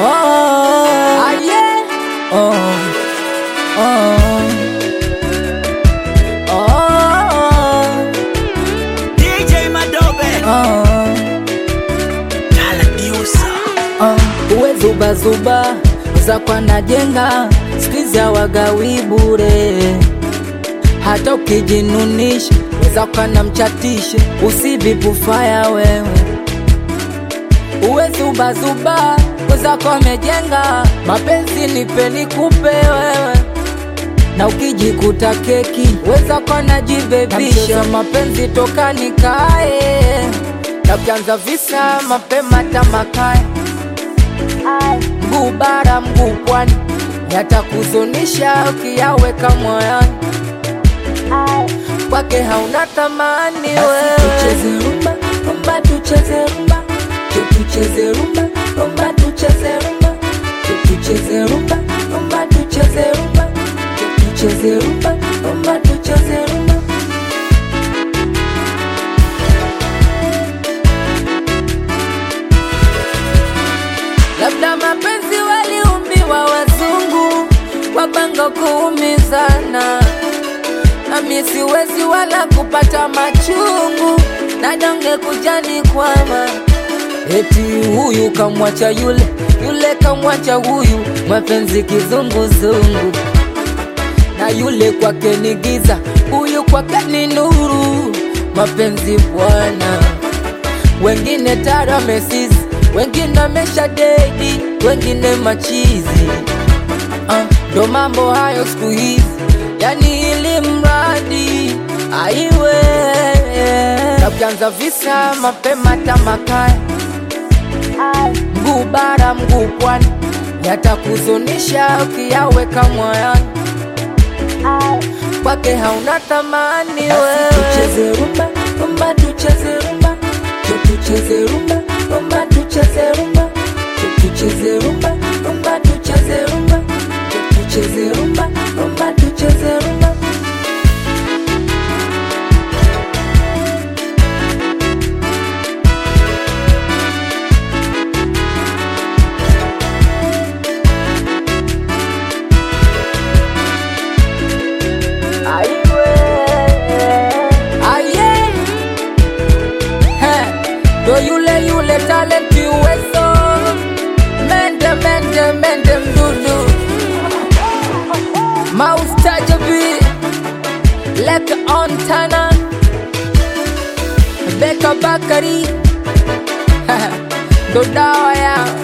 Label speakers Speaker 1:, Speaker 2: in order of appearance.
Speaker 1: Oh,
Speaker 2: Ah, yeah.
Speaker 1: oh, oh, oh,
Speaker 3: DJ Madobe
Speaker 1: oh,
Speaker 3: Kala Diusa
Speaker 1: oh. Uwe zuba zuba zako anajenga skizi wagawi bure, hata ukijinunisha wezako anamchatishe, usibibufaya wewe uwe zuba zuba wezako amejenga mapenzi nipe nikupe wewe na ukijikuta keki wezako najibebisha mapenzi toka nikae na ukianza visa mapema tamakae mguu bara mguu pwani yatakuzunisha ukiyaweka moyoni kwake hauna thamani wewe tucheze rumba rumba tucheze rumba tucheze rumba rumba tucheze rumba tucheze rumba rumba tucheze rumba tucheze rumba rumba tucheze rumba labda mapenzi waliumbiwa wazungu wapanga kuumizana nami siwezi wala kupata machungu na donge kujani kwama eti huyu kamwacha yule yule kamwacha huyu mapenzi kizunguzungu na yule kwake ni giza huyu kwake ni nuru mapenzi bwana wengine tara mesizi wengine amesha dedi wengine machizi Ah, ndo mambo hayo siku hizi yani ili mradi aiwe na ukianza visa mapema tamakaya mguu bara mguu pwani yatakuzunisha ukiyaweka moyoni kwake hauna thamani wewe tucheze rumba rumba tucheze rumba tucheze rumba rumba tucheze rumba tucheze rumba rumba tucheze rumba tucheze rumba rumba tucheze rumba Aye. He, ndo yule yule talent uwezo mende mende mende mdudu maustajabi leke on tana beka bakari ndo dawa ya